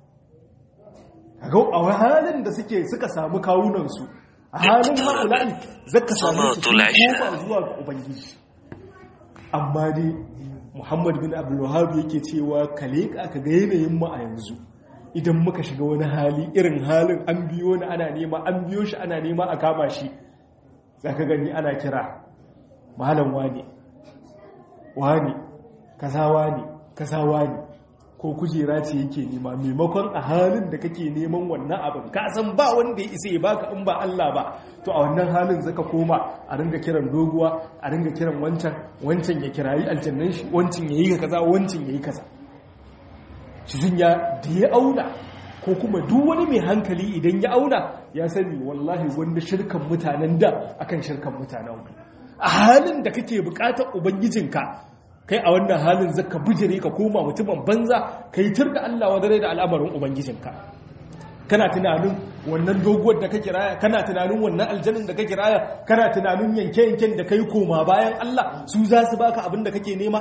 kaga a halin da suke suka samu kawunan su a halin ma'ula'i zaka samu su koma zuwa ga ubangiji amma dai Muhammad bin Abdul Wahhab yake cewa kale ka ga yanayin mu a yanzu idan muka shiga wani hali irin halin an biyo ni ana nema an biyo shi ana nema a kama shi zaka gani ana kira malam wani wani kaza wani kaza wani ko kujera ce yake nema maimakon a halin da kake neman wannan abin ka san ba wanda ya isa ya baka in ba Allah ba to a wannan halin zaka koma a ringa kiran doguwa a ringa kiran wancan wancan ya kirayi aljannan shi wancan yayi kaza wancan yayi kaza shi sun ya da ya auna ko kuma duk wani mai hankali idan ya auna ya sani wallahi wanda shirkan mutanen da akan shirkan mutanen a halin da kake bukatar ubangijinka kai a wannan halin zaka bijire ka koma mutumin banza kai tur da Allah wa dare da al'amarin ubangijinka kana tunanin wannan doguwar da ka kiraya kana tunanin wannan aljannin da ka kiraya kana tunanin yanke-yanken da kai koma bayan Allah su za su baka abin da kake nema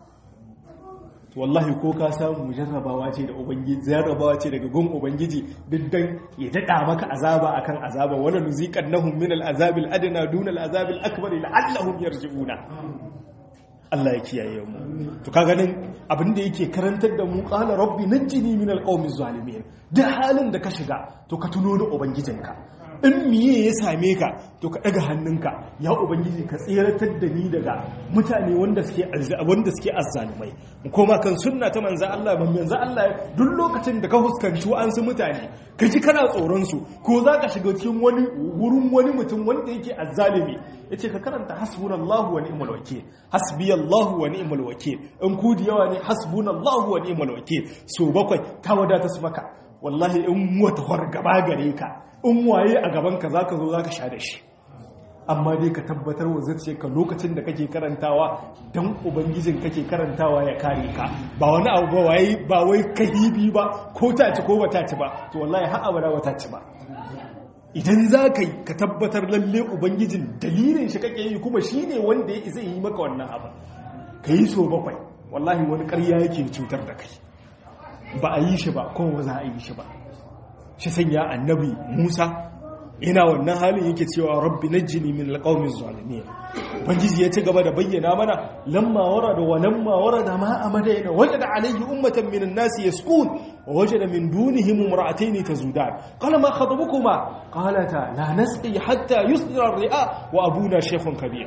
wallahi ko ka samu jarrabawa ce da ubangiji jarrabawa ce daga gun ubangiji diddan ya dada maka azaba akan azaba wala nuziqannahum min al-azabil adna duna al-azabil akbar la'allahum yarji'una Allah ya kiyaye mu to ka ganin abin da yake karantar da mu qala rabbi najjini min alqawmi zalimin da halin da ka shiga to ka tuno da ubangijinka in miye ya same ka to ka daga hannunka ya ubangiji ka tseratar da ni daga mutane wanda suke wanda suke azzalumai mu koma kan sunna ta manzo Allah ban manzo Allah duk lokacin da ka huskanci wa'ansu mutane ka ji kana tsoron su ko za ka shiga cikin wani wurin wani mutum wanda yake azzalumi yace ka karanta hasbunallahu wa ni'mal wakeel hasbiyallahu wa ni'mal wakeel in ku da yawa ne hasbunallahu wa ni'mal wakeel so bakwai ta wadata su maka wallahi in wata gaba gare ka in waye a gabanka za ka zo za ka sha da shi amma dai ka tabbatar wa zai ka lokacin da kake karantawa don ubangijin kake karantawa ya kare ka ba wani abu ba wai ba wai kahibi ba ko ta ci ko ba ta ci ba to wallahi har abada ba ta ci ba idan za ka yi ka tabbatar lalle ubangijin dalilin shi kake yi kuma shi ne wanda ya isa yi maka wannan abu ka yi so bakwai wallahi wani karya yake cutar da kai ba a yi shi ba kuma ba za a yi shi ba shi sanya annabi Musa yana wannan halin yake cewa rabbi najjini min alqawmi zalimin ubangiji ya ci gaba da bayyana mana lamma warada wa lamma warada ma amadayna wajada alayhi ummatan min an-nas yasqun wa wajada min dunihim imra'atayn tazudan qala ma khatabukuma qalata la nasqi hatta yusdira ar-ri'a wa abuna shaykhun kabir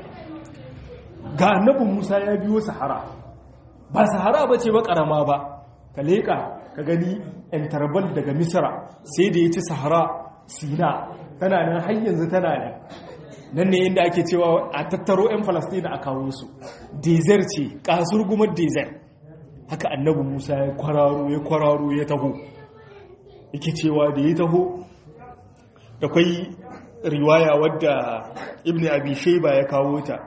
ga annabi Musa ya biyo sahara ba sahara bace ba karama ba ka leka ka gani intarbal daga misra sai da ya ci sahara sina tana nan har yanzu tana nan nan ne inda ake cewa a tattaro 'yan falastina a kawo su desert ce kasur gumar desert haka annabi musa ya kwararo ya kwararo ya taho yake cewa da ya taho da kwai riwaya wadda ibn abi shaiba ya kawo ta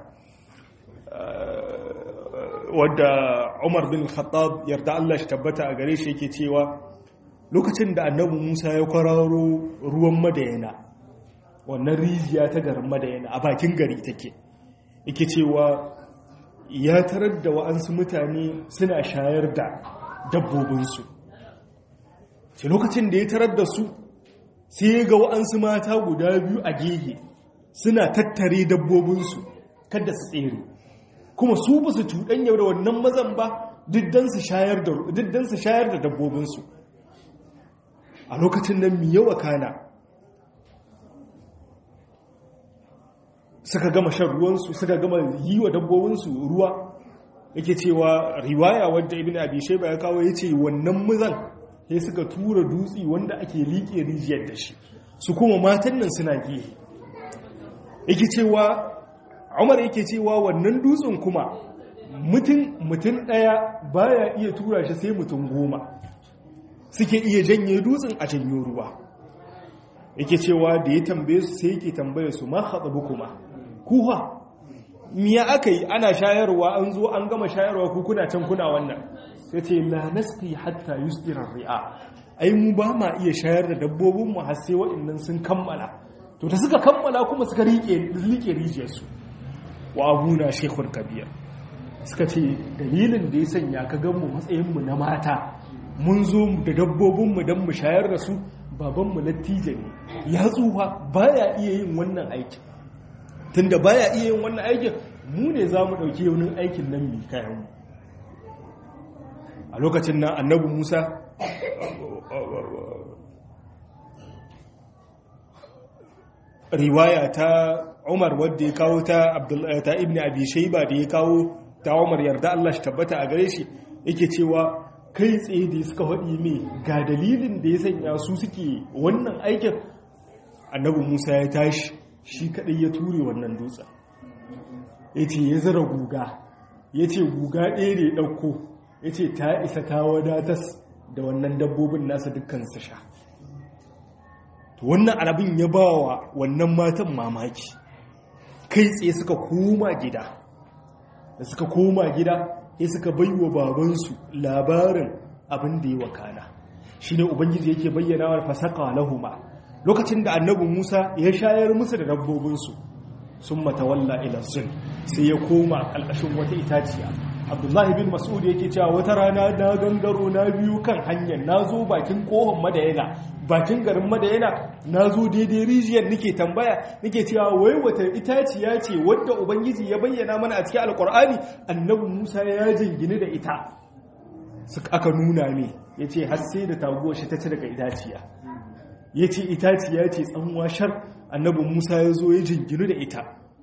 wadda umar bin khattab yarda Allah shi tabbata a gare shi yake cewa lokacin da annabi musa ya kwararo ruwan madayana wannan rijiya ta garin madayana a bakin gari take yake cewa ya tarar da wa'ansu mutane suna shayar da dabbobinsu ce lokacin da ya tarar da su sai ga wa'ansu mata guda biyu a gehe suna tattare dabbobinsu kada su tsere kuma su ba su cuɗanya da wannan mazan ba diddan su shayar da dabbobinsu a lokacin nan mi yawa kana suka gama shan ruwansu suka gama yi wa dabbobinsu ruwa yake cewa riwaya wadda ibn abi shayba ya kawo yace wannan muzan sai suka tura dutsi wanda ake liƙe rijiyar da shi su kuma matan nan suna gihe yake cewa Umar yake cewa wannan dutsen kuma mutum mutum daya baya iya tura shi sai mutum goma suke iya janye dutsen a janyo ruwa yake cewa da ya tambaye su sai yake tambaye su ma haɗabu kuma kuwa miya aka yi ana shayarwa an zo an gama shayarwa ku kuna can kuna wannan sai ce la nasqi hatta yusdira ri'a ai mu ba ma iya shayar da dabbobin mu har sai waɗannan sun kammala to da suka kammala kuma suka rike rike rijiyar su wa abuna shaykhun kabir suka ce dalilin da ya sanya ka gan mu matsayin mu na mata mun zo da dabbobin mu dan mu shayar da su baban mu latije ne ya tsufa baya iya yin wannan aikin tunda baya iya yin wannan aikin mu ne za mu ɗauki yaunin aikin nan mai kayan mu a lokacin nan annabi musa riwaya ta umar wadda ya kawo ta ta ibn abi shaiba da ya kawo ta umar yarda Allah shi tabbata a gare shi yake cewa kai tsaye da suka faɗi mai ga dalilin da ya sanya su suke wannan aikin annabi musa ya tashi shi kaɗai ya ture wannan dutsen ya ce ya zara guga ya ce guga ɗaya da ya ɗauko ya ce ta isa ta wadatas da wannan dabbobin nasa dukkan su sha wannan abin ya ba wa wannan matan mamaki kai tsaye suka koma gida da suka koma gida ya suka bai wa babansu labarin abin da ya wakana shi ne ubangiji yake bayyana wa fasaka lahuma lokacin da annabi musa ya shayar musu da dabbobinsu sun matawalla ilasun sai ya koma ƙalƙashin wata itaciya abdullahi bin mas'ud yake cewa wata rana na gangaro na biyu kan hanyar na zo bakin kohon madayana bakin garin madayana na zo daidai rijiyar nake tambaya nake cewa wai wata itaciya ce wadda ubangiji ya bayyana mana a cikin alkur'ani annabi musa ya jingine da ita suka aka nuna ne ya ce har sai da taguwar shi ta ci daga itaciya ya ce itaciya ce tsanwa shar annabi musa ya zo ya jinginu da ita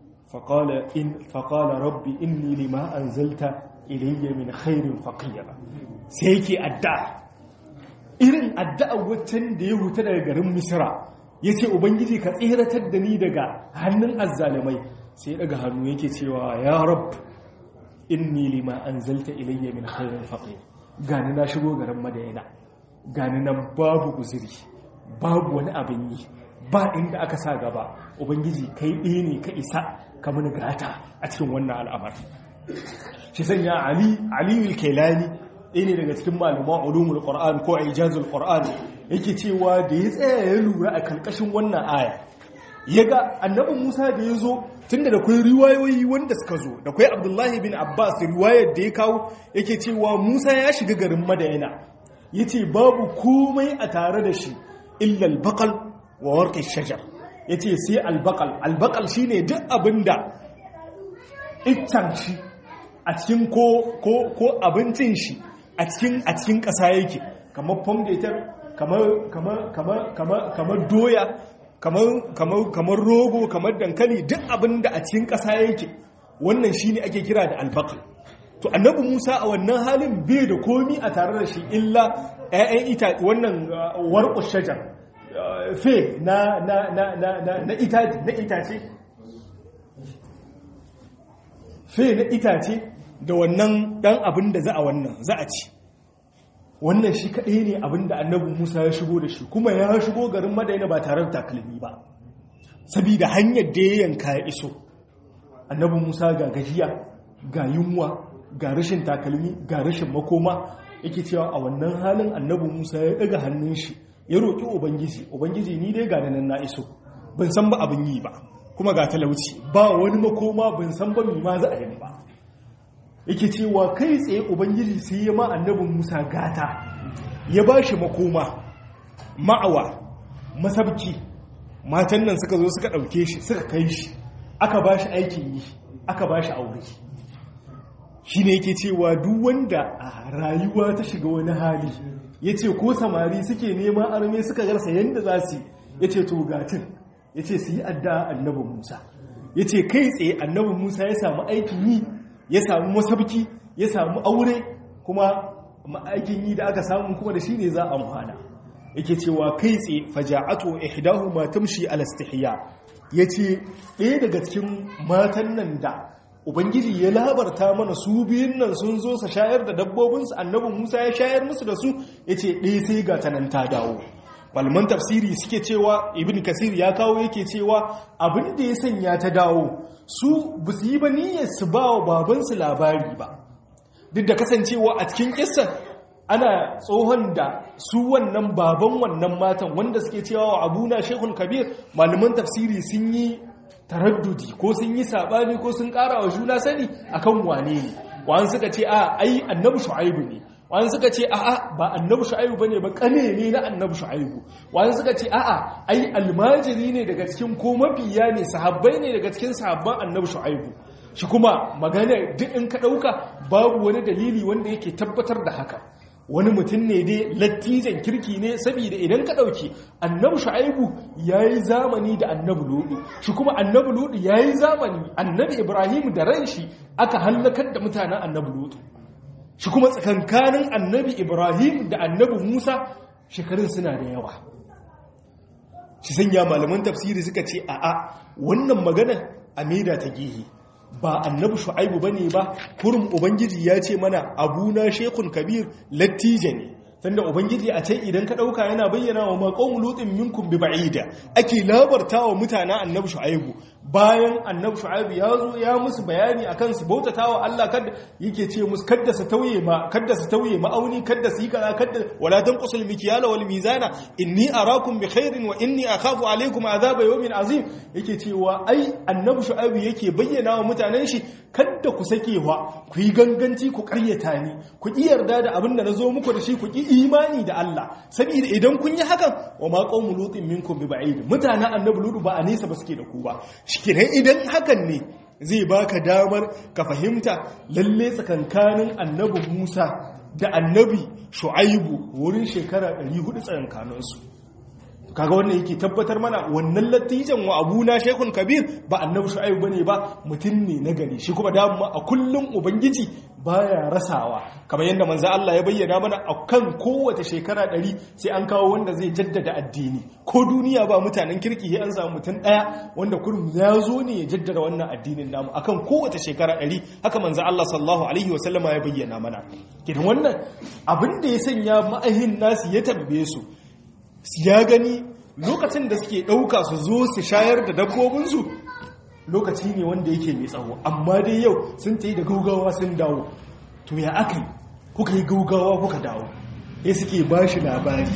faƙala rabbi inni lima an zalta ilayya min khairin faƙiyar sai yake addu'a irin addu'a waccan da ya huta daga garin misira ya ce ubangiji ka tseratar da ni daga hannun azzalimai sai daga hannu yake cewa ya rab inni lima an zalta ilayya min khairin faƙiyar gani na shigo garin madayana gani nan babu guziri babu wani abin yi ba inda aka sa gaba ubangiji kai ɗaya ne ka isa ka mini gata a cikin wannan al'amar shi sanya ali aliyu kailani ɗaya ne daga cikin malaman ulumul qur'an ko ijazul qur'an yake cewa da ya tsaya ya lura a karkashin wannan aya ya ga annabi musa da ya zo tunda da kwai riwayoyi wanda suka zo da kwai abdullahi bin abbas riwayar da ya kawo yake cewa musa ya shiga garin madayana ya ce babu komai a tare da shi illal bakal wa warƙe shajar ya ce sai albakal albakal shi ne duk abinda iccen shi a cikin ko abincin shi a cikin ƙasa yake kamar fomdator kamar doya kamar rogo kamar dankali duk abinda a cikin ƙasa yake wannan shi ne ake kira da albakal to annabi musa a wannan halin bai da komi a tare da shi illa 'ya'yan ita wannan warƙus shajar fe na na na na na na itace na itace fe na itace da wannan dan abin da za a wannan za a ci wannan shi kaɗai ne abin da annabi Musa ya shigo da shi kuma ya shigo garin Madaina ba tare da takalmi ba saboda hanyar da ya yanka ya iso annabi Musa ga gajiya ga yunwa ga rashin takalmi ga rashin makoma yake cewa a wannan halin annabi Musa ya daga hannun shi ya roƙi ubangiji ubangiji ni dai ga nan na iso ban san ba abin yi ba kuma ga talauci ba wani makoma ban san ba mi ma za a yi ba yake cewa kai tsaye ubangiji sai ya ma annabin musa gata ya ba shi makoma ma'awa masabki matan nan suka zo suka ɗauke shi suka kai shi aka ba shi aikin yi aka ba shi aure shi ne yake cewa duk wanda a rayuwa ta shiga wani hali ya ce ko samari suke neman arme suka garsa yadda za su ya ce to gatin ya ce su yi adda annabin musa ya ce kai tsaye annabin musa ya samu aikin yi ya samu masabki ya samu aure kuma aikin yi da aka samu kuma da shi ne za a amfana yake cewa kai tsaye faja'atu ihdahu ma tamshi ala istihya yace ɗaya daga cikin matan nan da ubangiji ya labarta mana su biyun nan sun zo sa shayar da dabbobinsu annabin musa ya shayar musu da su ya ce ɗaya sai ga ta nan ta dawo malaman tafsiri suke cewa ibn kasir ya kawo yake cewa abin da ya sanya ta dawo su ba su yi ba niyyar su ba wa babansu labari ba duk da kasancewa a cikin kissa ana tsohon da su wannan baban wannan matan wanda suke cewa wa abuna shekul kabir malaman tafsiri sun yi taraddudi ko sun yi sabani ko sun ƙara wa juna sani akan wane ne wani suka ce a ai annabi shu'aibu ne wani suka ce a'a ba annabi shu'aibu bane ba kane ne na annabi shu'aibu wani suka ce a'a ai almajiri ne daga cikin ko mabiya ne sahabbai ne daga cikin sahabban annabi shu'aibu shi kuma magana duk in ka dauka babu wani dalili wanda yake tabbatar da haka wani mutum ne dai lattijan kirki ne saboda idan ka dauki annabi shu'aibu yayi zamani da annabi ludu shi kuma annabi ludu yayi zamani annabi ibrahim da ran shi aka halakar da mutanen annabi ludu shi kuma tsakankanin annabi ibrahim da annabi musa shekarun suna da yawa shi sanya malaman tafsiri suka ce a'a wannan magana a maida ta gihi ba annabi shu'aibu bane ba kurum ubangiji ya ce mana abuna shekun kabir lattija ne tunda ubangiji a can idan ka dauka yana bayyana wa maqawm lutin minkum bi ba'ida ake labarta wa mutanen annabi shu'aibu bayan annabi shu'aibu ya zo ya musu bayani akan su bautata wa Allah kada yake ce musu kada su tauye ma kada su tauye ma'auni kada su yi kaza kada wala tanqusul mikyala wal mizana inni arakum bi khairin wa inni akhafu alaykum azaba yawmin azim yake cewa ai annabi shu'aibu yake bayyana wa mutanen shi kada ku sakewa ku yi ganganci ku karyata ni ku ki yarda da abin da nazo muku da shi ku ki imani da Allah saboda idan kun yi hakan wa ma qawmu lutin minkum bi ba'id mutanen annabi lutu ba a nesa ba suke da ku ba shikinan idan hakan ne zai baka damar ka fahimta lalle tsakankanin annabi Musa da annabi Shu'aibu wurin shekara 400 tsakankaninsu kaga wannan yake tabbatar mana wannan lattijan wa abuna shekun kabir ba annabi shu'aib bane ba mutum ne na gari shi kuma dama a kullum ubangiji baya rasawa kamar yadda manzo Allah ya bayyana mana akan kowace shekara ɗari sai an kawo wanda zai jaddada addini ko duniya ba mutanen kirki sai an samu mutum ɗaya wanda kurum ya zo ne ya jaddada wannan addinin namu akan kowace shekara ɗari haka manzo Allah sallallahu alaihi wa sallama ya bayyana mana kidan wannan abin da ya sanya ma'ahin nasu ya tabbe su ya gani lokacin da suke ɗauka su zo su shayar da dabbobinsu lokaci ne wanda yake mai tsawo amma dai yau sun ta yi da gaugawa sun dawo to ya aka yi kuka yi gaugawa kuka dawo ya suke ba shi labari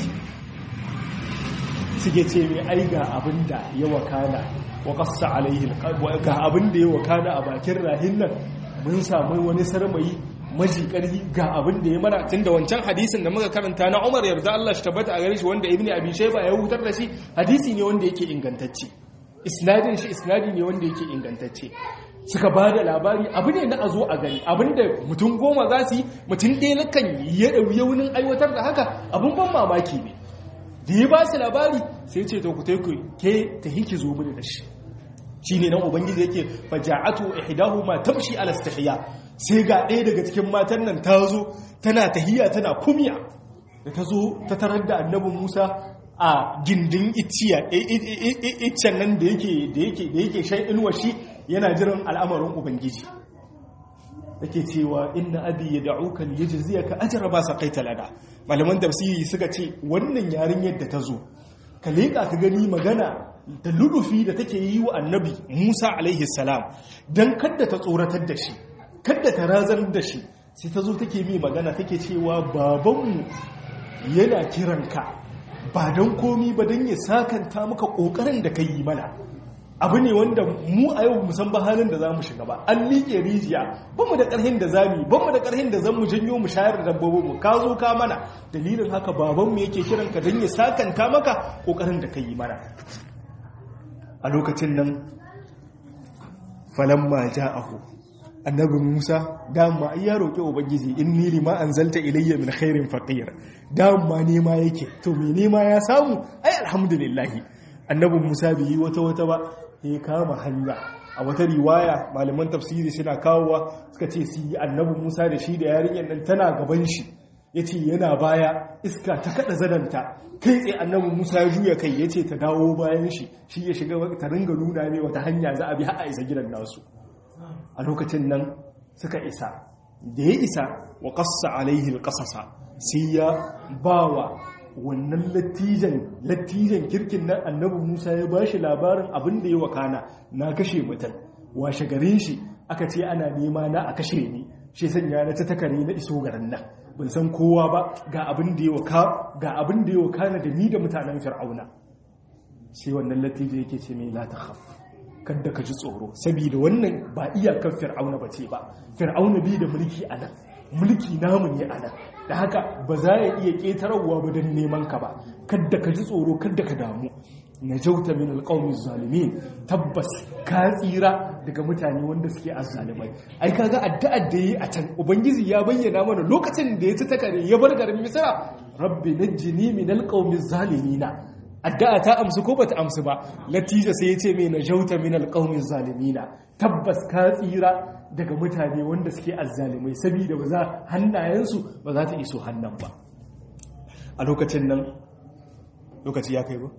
suke ce mai ai ga abin da ya wakana wa ƙasa alaihi ga abin da ya wakana a bakin rahin nan mun samu wani sarmayi maji ƙarfi ga abin da ya mana tun da wancan hadisin da muka karanta na Umar yarda Allah shi tabbata a gare shi wanda Ibn Abi Shayba ya hutar da shi hadisi ne wanda yake ingantacce isnadin shi isnadi ne wanda yake ingantacce suka ba da labari abu ne na a zo a gani abinda mutum goma za su yi mutum ɗaya na kan ya ɗauye wunin aiwatar da haka abin ban mamaki ne da ya ba su labari sai ce ta ku taiku ke ta hiki zo mini da shi shi ne nan ubangiji yake faja'atu ihdahuma tamshi ala istihya sai ga ɗaya daga cikin matan nan ta zo tana tahiya tana kumya da ta zo ta tarar da annabin Musa a gindin iciya iccen nan da yake da yake da yake shan inuwa shi yana jiran al'amarin ubangiji yake cewa inna abi yad'uka liyajziyaka ajra ba saqaita lana malaman tafsiri suka ce wannan yarinyar da ta zo ka leka ka gani magana da lulufi da take yi wa annabi Musa alaihi salam dan kadda ta tsoratar da shi kadda ta razar da shi sai ta zo take mai magana take cewa babanmu yana kiranka ba don komi ba don ya sakanta maka ƙoƙarin da ka yi mana abu ne wanda mu a yau musan ba halin da za mu shiga ba an liƙe rijiya ba mu da ƙarhin da za mu yi ba mu da ƙarhin da zan mu janyo mu shayar da dabbobinmu ka zo ka mana dalilin haka babanmu yake kiranka don ya sakanta maka ƙoƙarin da ka yi mana a lokacin nan falamma ja'ahu annabi Musa dama ya roƙi ubangiji inni lima anzalta ilayya min khairin faqir dama nema yake to me nema ya samu ai alhamdulillah annabi Musa bai yi wata wata ba ya kama hanya a wata riwaya malaman tafsiri suna kawowa suka ce su yi annabi Musa da shi da yarinyar nan tana gaban shi yace yana baya iska ta kada zadanta kai tsaye annabi Musa ya juya kai yace ta dawo bayan shi shi ya shiga ta ringa nuna mai wata hanya za a bi har a isa gidan nasu a lokacin nan suka isa da ya isa wa ƙasa alaihi ƙasasa sai ya ba wa wannan lattijan lattijan kirkin nan annabi musa ya ba shi labarin abin da ya wakana na kashe mutum washe garin shi aka ce ana nema na a kashe ni shi sanya na ta takare na iso garin nan ban san kowa ba ga abin da ya wakana da ni da mutanen fir'auna sai wannan lattijan yake ce mai la ta kada ka ji tsoro saboda wannan ba iyakar fir'auna ba ce ba fir'auna bi da mulki a nan mulki namu ne a nan da haka ba za ya iya ƙetararwa ba don neman ka ba kada ka ji tsoro kada ka damu na jauta min alƙawmin zalimin tabbas ka tsira daga mutane wanda suke azzalimai ai kaga addu'ar da yi a can ubangiji ya bayyana mana lokacin da ya ci takare ya bar garin misra rabbi najjini min alqawmi zalimina addu'a ta amsu ko bata amsu ba natija sai ya ce mai najauta min alqawmi zalimina tabbas ka tsira daga mutane wanda suke azzalimai saboda ba za hannayensu ba za ta iso hannan ba a lokacin nan lokaci ya kai ba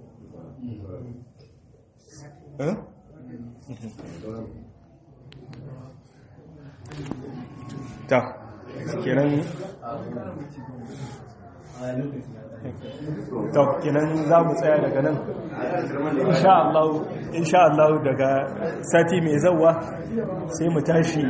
ta kenan to kenan za mu tsaya daga nan insha Allah daga sati mai zauwa sai mu tashi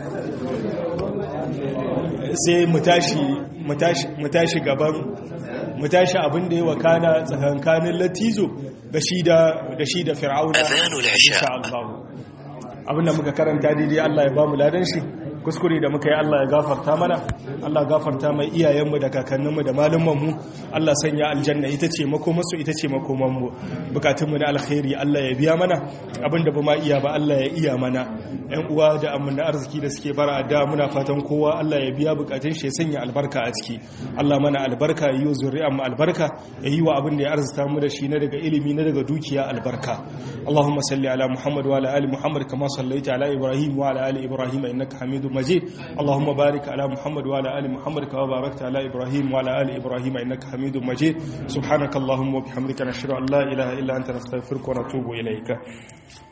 sai mu tashi mu tashi gaban mu tashi abin da ya wakana tsakankanin latizo da shi da da shi da fir'auna insha Allah abin da muka karanta daidai Allah ya ba mu ladan shi kuskure da muka yi Allah ya gafarta mana Allah gafarta mai iyayenmu da kakanninmu da malumanmu Allah sanya aljanna ita ce makomarsu ita ce makomanmu bukatunmu na alkhairi Allah ya biya mana abinda ba ma iya ba Allah ya iya mana yan uwa da amana arziki da suke bara da muna fatan kowa Allah ya biya bukatun shi ya sanya albarka a ciki Allah mana albarka yi wa zuri'an mu albarka ya yi wa abin da ya arzuta mu da shi na daga ilimi na daga dukiya albarka Allahumma salli ala Muhammad wa ala ali Muhammad kama sallaita ala Ibrahim wa ala ali Ibrahim innaka Hamidum مجيد اللهم بارك على محمد وعلى ال محمد كما باركت على ابراهيم وعلى ال ابراهيم انك حميد مجيد سبحانك اللهم وبحمدك نشهد ان لا اله الا انت نستغفرك ونتوب اليك